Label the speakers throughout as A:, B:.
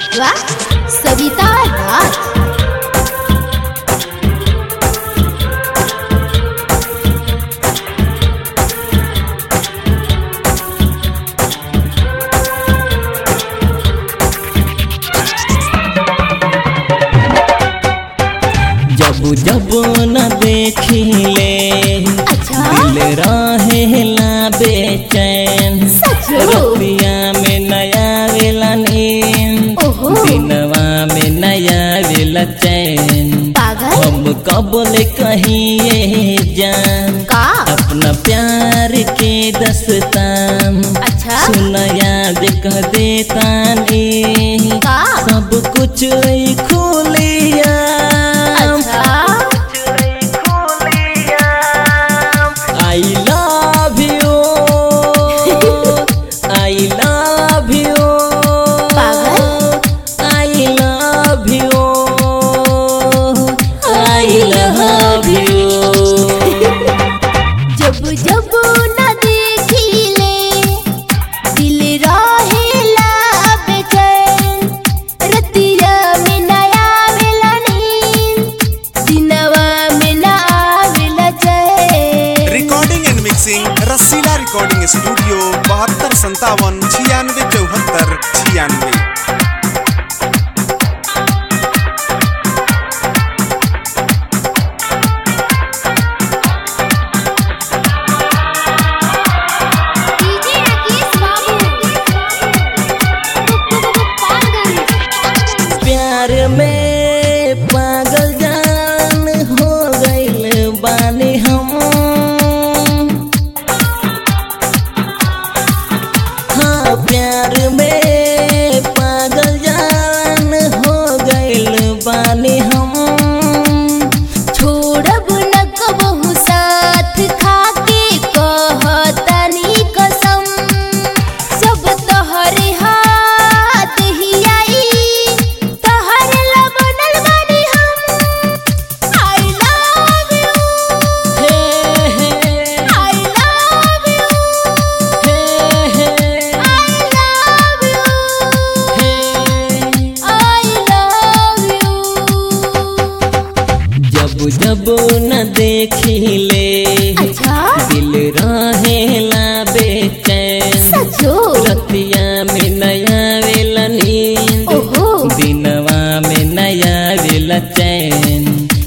A: वाह सविता राज
B: जब जब न देखिले
A: अच्छा
B: दिल रहेला बेचैन
A: सच
B: रतिया में नया वेला नींद
A: ओहो।
B: दिनवा में नया वेला चैन
A: पागल
B: हम कबल कहिए जान
A: का
B: अपना प्यार के दस्तान
A: अच्छा
B: सुन याद कह देता नी
A: का
B: सब कुछ ई खुलिया
A: अच्छा
B: I love you I love you
A: पागल
B: I love you I love you
A: जब जब न देखिले दिल रहेला बेचैन रतिया में नया आवेला नींद दिनवा में ना आवेला चैन
C: recording and mixing Rasila recording studio बहत्तर संतावन छियानवे चौहत्तर छियानवे
A: डीजे राकेश बाबू
B: प्यार में पागल जान हो गइल बानी हम हाँ प्यार में पागल जान हो गइल बानी हम
A: छोड़ब न कबहू साथ खाके कहतनी कसम सब तोहरे हाथ ही आई तोहरे ला बनल बानी हम आई लव यू
B: हे हे
A: आई लव यू
B: हे हे
A: आई लव यू
B: हे
A: आई लव यू
B: जब जब न देखिले
A: अच्छा
B: दिल रहेला बेचैन
A: सचो
B: रतिया में नया वेला नींद
A: ओहो
B: दिनवा में नया वेला चैन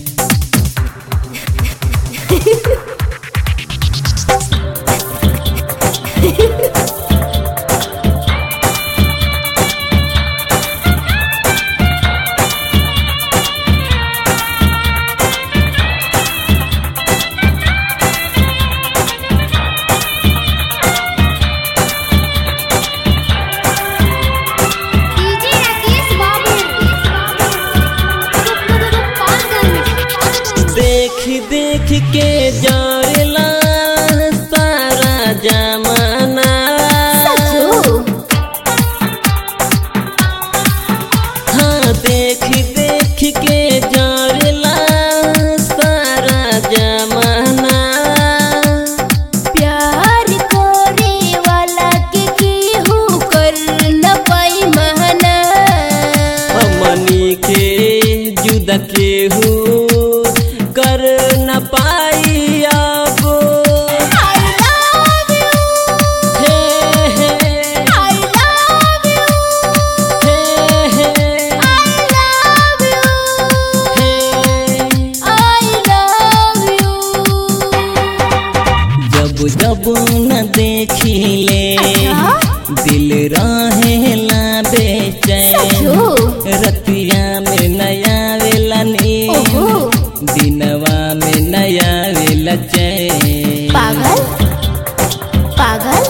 A: डीजे राकेश बाबू
B: देख देख के जारेला सारा जमाना
A: सचो
B: हाँ देख देख के जारेला सारा जमाना
A: प्यार करे वाला के केहू कर न पाई महना
B: हमनी के जुदा केहू कर न पाई अब
A: आई लव यू
B: हे हे
A: आई लव यू
B: हे हे
A: आई लव यू
B: हे
A: आई लव यू
B: जब जब न देखिले
A: अच्छा?
B: दिल रहेला बेचैन
A: सचो
B: रतिया में नया वेला नींद
A: ओहो
B: दिनवा में नया वेला चैन
A: पागल पागल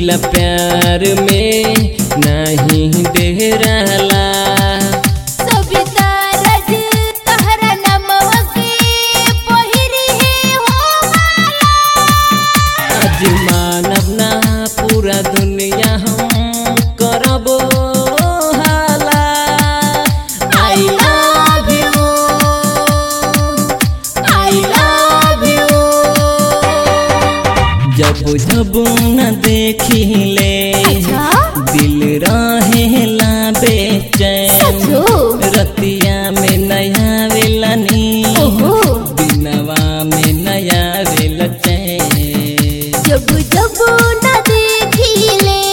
B: दिल प्यार में नहीं देहराला
A: सविता रज तहरा नमवा के पहिरी है हो माला
B: आज मानव ना पूरा दुनिया हम करबो हाला I love you I love you जब जब न देखिले
A: अच्छा
B: दिल रहेला बेचैन
A: सचो
B: रतिया में नया वेलनी
A: ओहो
B: दिनवा में नया वेल चैन
A: जब जब न देखिले